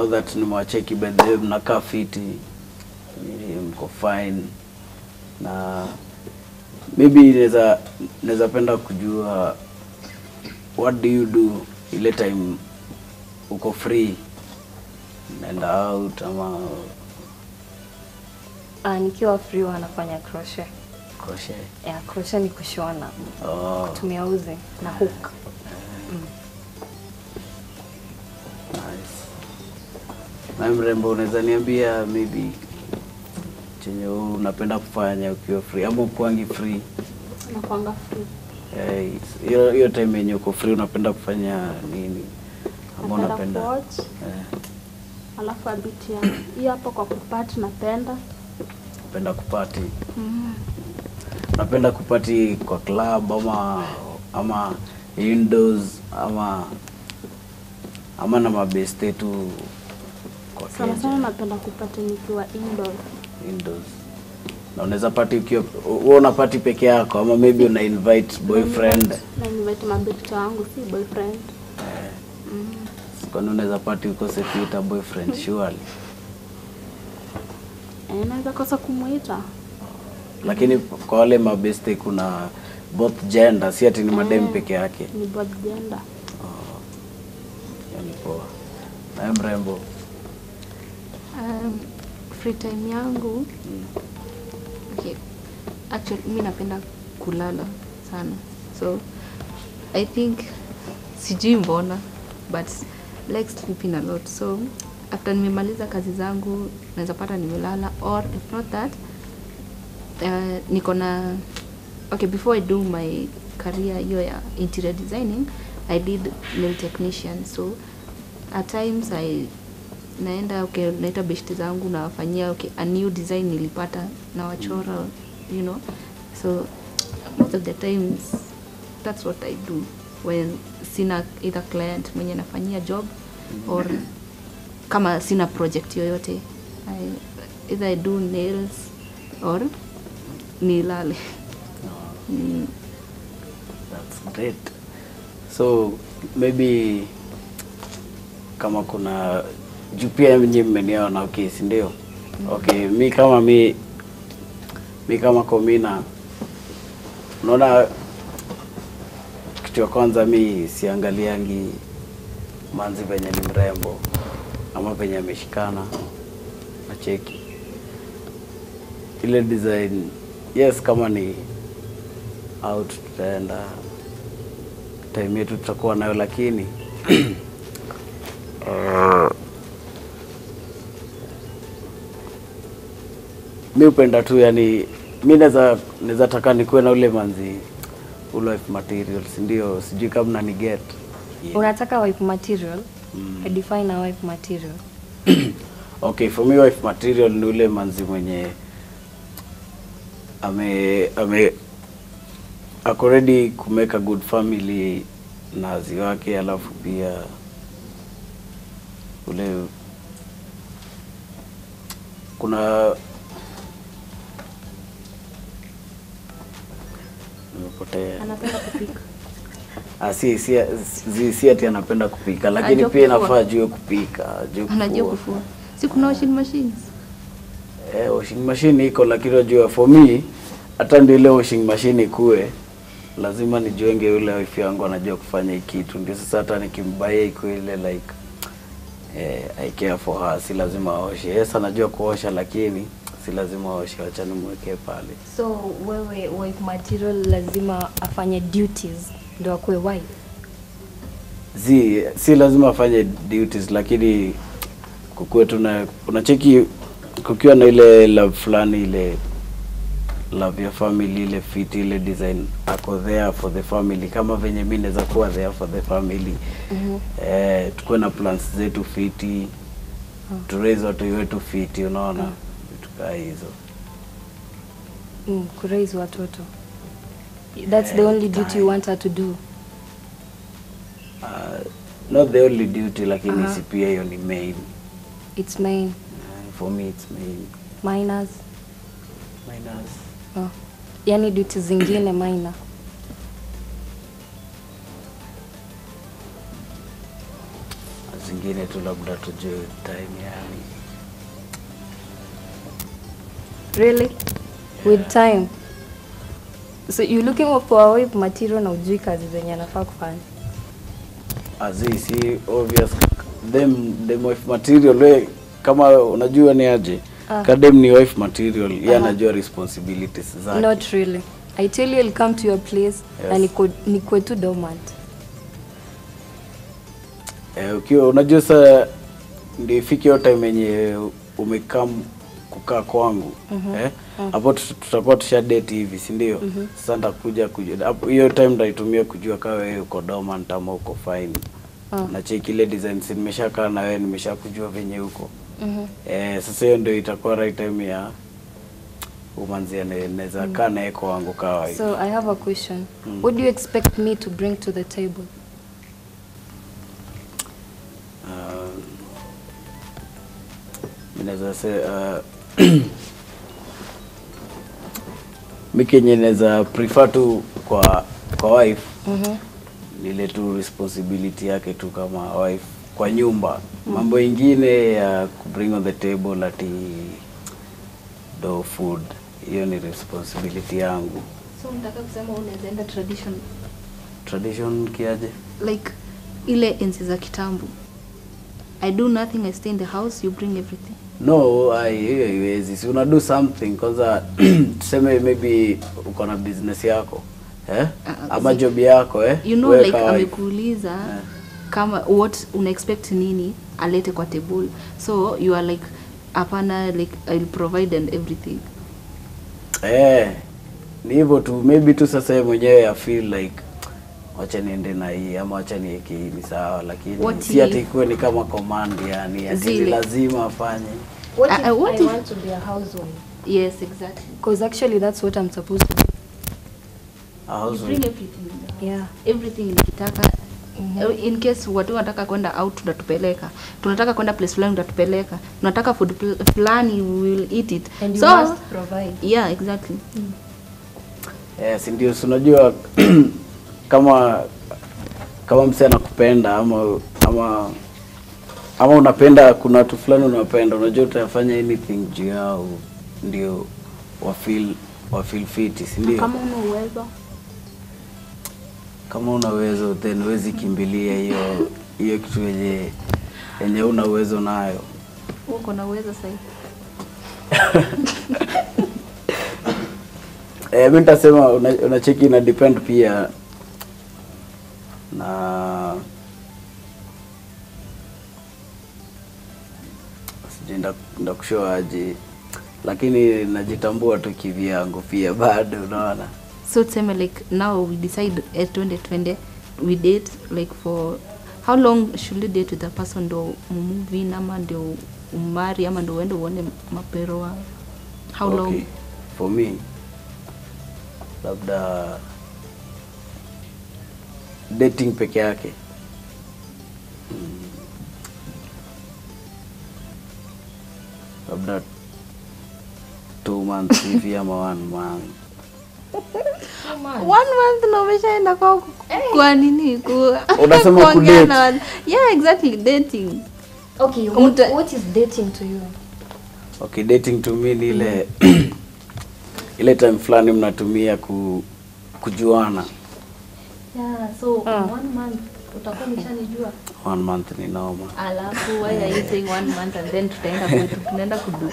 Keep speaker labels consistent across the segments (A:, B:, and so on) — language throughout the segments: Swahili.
A: now that nimewacheki by the way mnakaa fiti ni- mko fine na maybe naweza naweza penda kujua what do you do ile time uko free naenda out ama
B: Ah, nikiwa free huwa nafanya crochet.
A: crochet
B: Yeah, crochet ni kushona,
A: oh,
B: kutumia uzi na hook.
A: nice. na mrembo unaweza niambia maybe chenye unapenda kufanya ukiwa free ama ukuangi free
C: nakwanga free
A: Eh, hiyo hiyo time yenye uko free unapenda kufanya nini ama
C: napenda
A: unapenda
C: kuwatch
A: eh,
C: alafu abiti ya hiyo hapo kwa kupati napenda
A: unapenda kupati unapenda kupati kwa club ama ama indoors ama ama na mabeste tu kwa
C: sana
A: keja,
C: sana napenda kupati nikiwa indoor
A: indoors na unaweza pati ukiwa wewe unapati peke yako ama maybe una invite boyfriend
C: na invite mabeti wangu si boyfriend
A: kwani unaweza pati ukose kuita boyfriend surely
C: Eh, naweza kosa kumuita
A: lakini kwa wale mabeste kuna both gender si ati ni madem
C: Eh.
A: peke yake
C: ni both gender
A: yani poa naye mrembo
D: Um, free time yangu okay. Actually, mi napenda kulala sana so I think sijui mbona but like sleeping a lot so after nimemaliza kazi zangu naweza pata nimelala or if not that uh, niko na okay before I do my career hiyo ya interior designing I did nail technician so at times I naenda okay, naita beshte zangu nawafanyia okay, a new design nilipata na wachora you know so most of the times that's what I do when sina either client mwenye nafanyia job or kama sina project yoyote I, either I do nails or nilale mm.
A: That's great. So maybe kama kuna juu pia nyinyi mmeniona okay, si ndio? Okay, mi kama mi mi kama Komina unaona kitu ya kwanza mi siangaliangi manzi venye ni mrembo ama venye ameshikana na cheki ile design yes kama ni out tutaenda time yetu tutakuwa nayo lakini uh, mi upenda tu yani mi naweza naweza taka nikuwe na ule manzi ule wife material si ndio sijui kama nani get
B: Unataka wife material? I define a wife material.
A: okay for me wife material ni ule manzi mwenye ame ame ako ready ku make a good family na wazi wake alafu pia ule kuna nimepotea
C: anapenda kupika
A: Ah, si, si, si, si ati anapenda kupika lakini
D: Anajua
A: pia
D: kufua.
A: inafaa ajue kupika ajue
D: anajua
A: kufua.
D: kufua si kuna washing machines
A: Eh, washing machine iko lakini unajua for me hata ndio ile washing machine ikue lazima nijuenge yule wife yangu anajua kufanya hii kitu ndio sasa hata nikimbaia iko ile like eh, I care for her si lazima aoshe yes anajua kuosha lakini si lazima aoshe wacha nimwekee pale
B: So wewe wife material lazima afanye duties ndio akuwe wife.
A: zi si lazima afanye duties lakini kukuwe tuna unacheki kukiwa na ile love fulani ile love ya family ile fit ile design ako there for the family kama venye mi naweza kuwa there for the family
B: Mhm.
A: eh, tukuwe na plans zetu fiti tu raise watu wetu fiti unaona vitu kaa hizo
B: Mm, kuraise watoto. That's the only duty you want her to do.
A: uh, not the only duty lakini
B: Aha.
A: si pia hiyo ni main
B: It's main
A: uh, for me it's main
B: minors.
A: minus
B: Oh. Yaani duty zingine minor.
A: zingine ingine tu labda tujue time yani
B: Really? With time. So you looking for a wife material na ujui kazi zenye anafaa kufanya.
A: azi si obvious them them wife material we kama unajua ni aje
B: Ah.
A: kadem ni wife material yeye
B: Aha.
A: anajua responsibilities zake
B: Not really. I tell you I'll come to your place na
A: Yes.
B: niko niko tu dormant.
A: eh, ukiwa unajua saa ndio ifike hiyo time yenye umekam kukaa kwangu eh hapo tut- tutakuwa tusha date hivi si ndio sasa nitakuja kujua hapo hiyo time nitaitumia kujua kama wewe uko dormant ama uko fine
B: Ah.
A: na check ile designs nimeshakaa na wewe nimeshakujua venye huko
B: Mhm.
A: Eh, sasa hiyo ndio itakuwa right time ya umanzia naweza kaa naye kwangu kawa hivi.
B: So I have a question.
A: Mm.
B: What do you expect me to bring to the table?
A: Um, mi naweza se uh, mi kenye naweza prefer tu kwa kwa wife
B: Mhm.
A: ni ile tu responsibility yake tu kama wife kwa nyumba mambo ingine ya kubring on the table ati do food hiyo ni responsibility yangu
D: So nataka kusema unaweza enda tradition
A: tradition kiaje
D: like ile enzi za kitambo. I do nothing, I stay in the house, you bring everything.
A: no ai, hiyo haiwezi si una do something kwanza tuseme maybe uko na business yako eh?
D: Ah,
A: ama
D: zi-
A: job yako eh?
D: You know
A: Wewe
D: like
A: kawa-
D: amekuuliza
A: Eh.
D: kama what una expect nini alete kwa table. So you are like hapana like I'll provide and everything.
A: eh, ni hivyo tu maybe tu sasa yeye mwenyewe I feel like wacha niende na hii ama wacha niweke hii ni sawa lakini
D: What
A: si ati
D: if-
A: ikuwe ni kama command yani ati ni
D: Zile.
A: lazima afanye
B: What
D: Uh,
B: if
D: uh, what
B: I
D: if-
B: want to be a housewife?
D: Yes, exactly.
B: Because actually that's what I'm supposed to do.
A: A
D: You
A: housewife.
D: bring everything in the house.
B: Yeah.
D: everything nikitaka in case watu wanataka kwenda out tunatupeleka tunataka kwenda place fulani utatupeleka tunataka food pl- fulani we will eat it
B: And you
D: so
B: must provide.
D: yeah exactly
A: Yes, ndio si unajua kama kama msee anakupenda ama ama ama unapenda kuna watu fulani unapenda unajua utafanya anything juu yao ndio wa feel wa feel fit si ndio
C: Kama una uwezo
A: kama una uwezo then huwezi kimbilia hiyo hiyo kitu yenye yenye una uwezo nayo
D: uko na uwezo sahi
A: Eh, mi nitasema una- unacheki ina depend pia na sijui nda- ndakushow aje lakini najitambua tu kivyangu pia bado unaona
D: so tuseme like now we decide at 2020 we date like for how long should you date with a person ndo move in ama ndio umari ama ndo uende uone mapero wa how long
A: Okay. for me labda dating peke yake Mm. labda two months hivi ama one month
D: one month na umeshaenda kwa kwa nini ku
A: Unasema
D: kuongea
A: kudate.
D: na watu. yeah exactly dating
B: Okay,
D: what-
B: what, what is dating to you?
A: okay dating to me ni ile ile time fulani mnatumia ku, kujuana
C: yeah, so
B: Ah.
C: in one month utakuwa umeshanijua
A: one month ni noma
D: alafu why are you saying one month and then tutaenda kwetu tunaenda kudu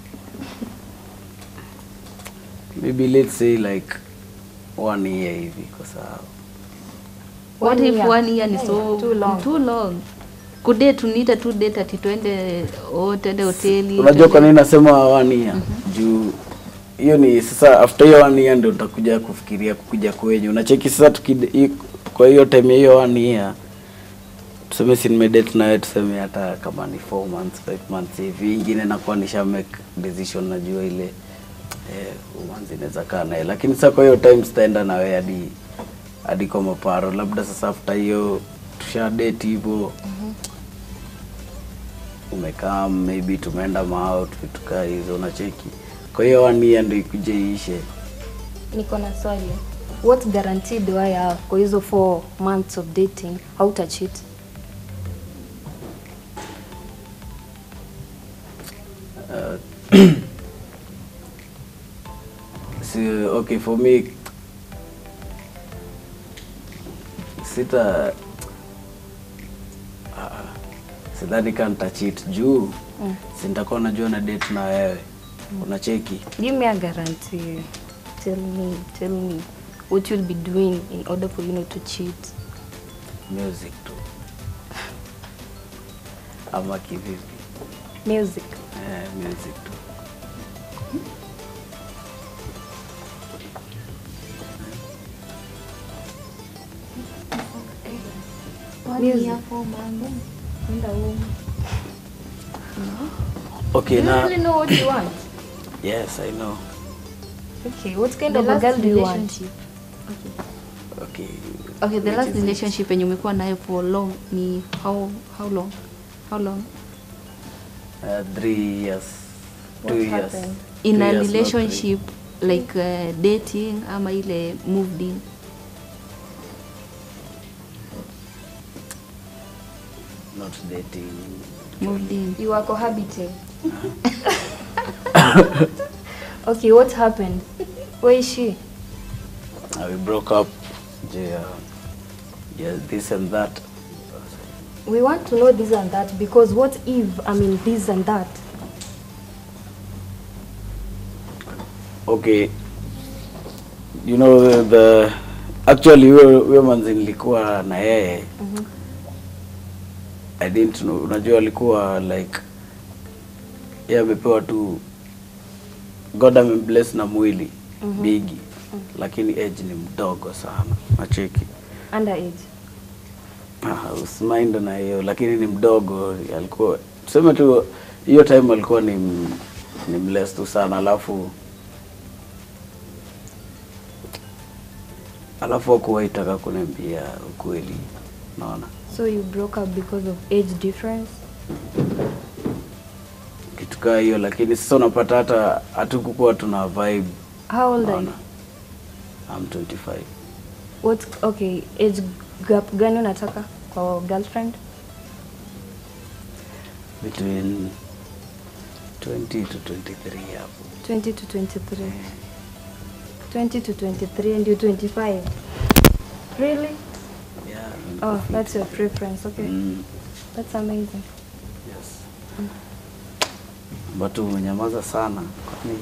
A: maybe let's say like one year hivi kwa sababu
D: what
B: One
D: if
B: year.
D: one year ni
B: Yeah,
D: so
B: too long.
D: too long kude tuniita tu date ati twende oh, twende hoteli
A: unajua kwa
D: twende-
A: nini nasema one year juu hiyo ni sasa after hiyo one year ndio utakuja kufikiria kukuja kwenye unacheki sasa tukide, i- kwa hiyo time ya hiyo one year tuseme si nimedate nawe tuseme hata kama ni 4 months 5 months hivi ingine nakuwa nisha make decision najua ile eh, umanzi inaweza kaa naye lakini sasa kwa hiyo time sitaenda nawe hadi hadi kwa maparo labda sasa after hiyo tusha date hivyo umekaa maybe tumeenda maout vitu kaa hizo unacheki kwa hiyo one year ndio ikuje iishe
B: Niko na swali. What guarantee do I have kwa hizo four months of dating? Hauta cheat?
A: si okay for me sita ah, sidhani kama nitachit juu
B: Mm.
A: si nitakuwa najua na date na wewe unacheki
B: Give me a guarantee. Tell me, tell me what you'll be doing in order for you not to cheat.
A: music tu ama kivipi
B: Music.
A: eh, music tu
B: Music.
A: okay
B: Do you
A: na
B: really know what you want?
A: yes i know
B: Okay, what kind
D: The
B: of a
D: last
B: girl do you want?
D: relationship.
A: okay
D: Okay, the
A: Which
D: last
A: is it?
D: relationship yenye umekuwa nayo for long ni how how long? How long?
A: uh, three years
B: What
A: two years
B: happened?
D: In
A: Two
D: a
A: years, not three.
D: relationship like uh, dating ama ile moved in.
A: not dating
D: Moved in.
B: You are cohabiting. okay, what happened? Where is she?
A: Uh, we broke up yeah yeah this and that
B: We want to know this and that because what if I mean this and that?
A: okay you know the, the actually huyo huyo manzi nilikuwa na yeye
B: Mhm.
A: i didn't know unajua alikuwa like yeye amepewa tu god amembless na mwili
B: Mhm.
A: bigi lakini age ni mdogo sana nacheki
B: Underage.
A: Ah, usimind na hiyo lakini ni mdogo alikuwa tuseme tu hiyo time alikuwa ni m- ni mless tu sana alafu alafu akuwa itaka kuniambia ukweli naona
B: So you broke up because of age difference?
A: kitu kaa hiyo lakini sasa unapata hata hatukukuwa tuna vibe
B: How old are you?
A: naona I'm 25
B: What okay, age gap gani unataka kwa girlfriend?
A: between 20 to 23 hapo
B: 20 to 23. 20 to 23 and you 25. Really?
A: yeah
B: Oh, that's your preference. Okay.
A: mm.
B: That's amazing.
A: Yes. Watu umenyamaza sana. Kwani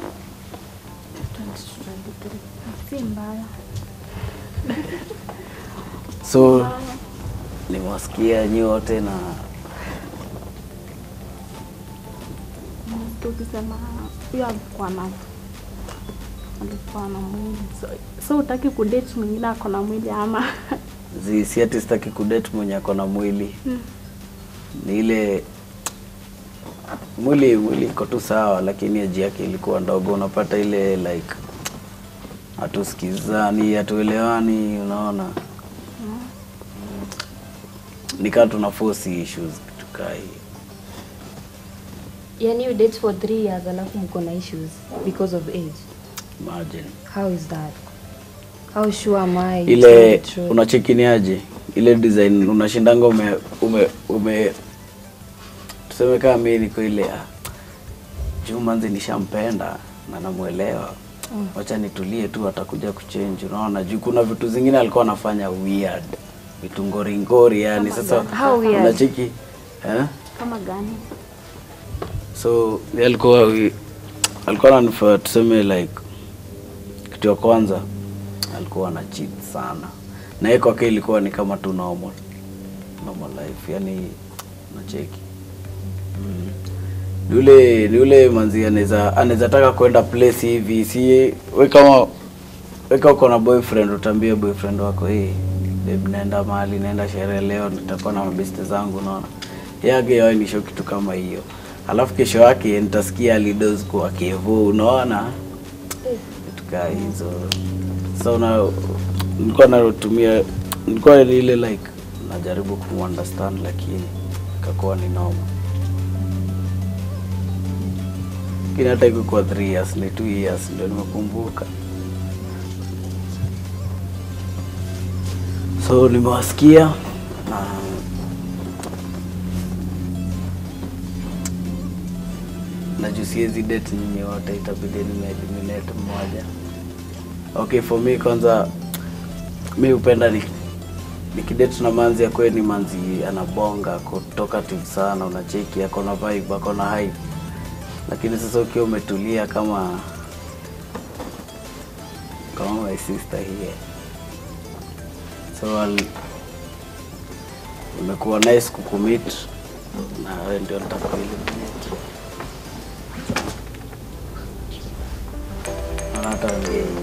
C: Si mbaya.
A: so nimewasikia nyote na
C: Tukisema huyo alikuwa na alikuwa na mwili. So, so utaki kudate mwingine ako na mwili ama
A: zi si ati sitaki kudate mwenye ako na mwili ni ile mwili mwili iko tu sawa, lakini aji yake ilikuwa ndogo. Unapata ile like hatusikizani, hatuelewani, unaona nikaa tuna force issues kitu kaa hii.
B: Yani you date for three years alafu mko na issues because of age.
A: Imagine.
B: How is that? How sure am I? you
A: ile
B: tell the truth?
A: unachekiniaje ile design unashindanga ume ume ume tuseme kama mimi niko ile ah, juu manzi nishampenda na namuelewa wacha nitulie tu atakuja kuchange unaona juu kuna vitu zingine alikuwa anafanya weird vitu ngoringori yani sasa
B: How weird?
A: unacheki eh?
C: kama gani?
A: so yeye alikuwa wi- alikuwa ananifaa tuseme like kitu ya kwanza alikuwa ana cheat sana na yeye kwake ilikuwa ni kama tu normal normal life yani nacheki mm. ni ule ni ule manzi anaweza anaweza taka kwenda place hivi si we kama we kama uko na boyfriend utaambia boyfriend wako hey, babe naenda mahali naenda sherehe leo nitakuwa na mabeste zangu unaona yake yawe nisho kitu kama hiyo alafu kesho yake nitasikia alidos kwa kevo unaona vitu kaa hizo so na nilikuwa natumia nilikuwa ile like najaribu kumunderstand lakini kakuwa ni noma lakini hata ikukuwa 3 years ni 2 years ndio nimekumbuka so nimewasikia na na juu siwezi date nyinyi wote, itabidi nime eliminate mmoja. Okay, for me kwanza mi hupenda ni nikidate na manzi akwe ni manzi anabonga ako talkative sana, unacheki ako na vibe, ako na hype. Lakini sasa ukiwa umetulia kama kama my sister here, so I'll, imekuwa nice kukumit na wewe ndio nitakueliminate. Naona hata wengine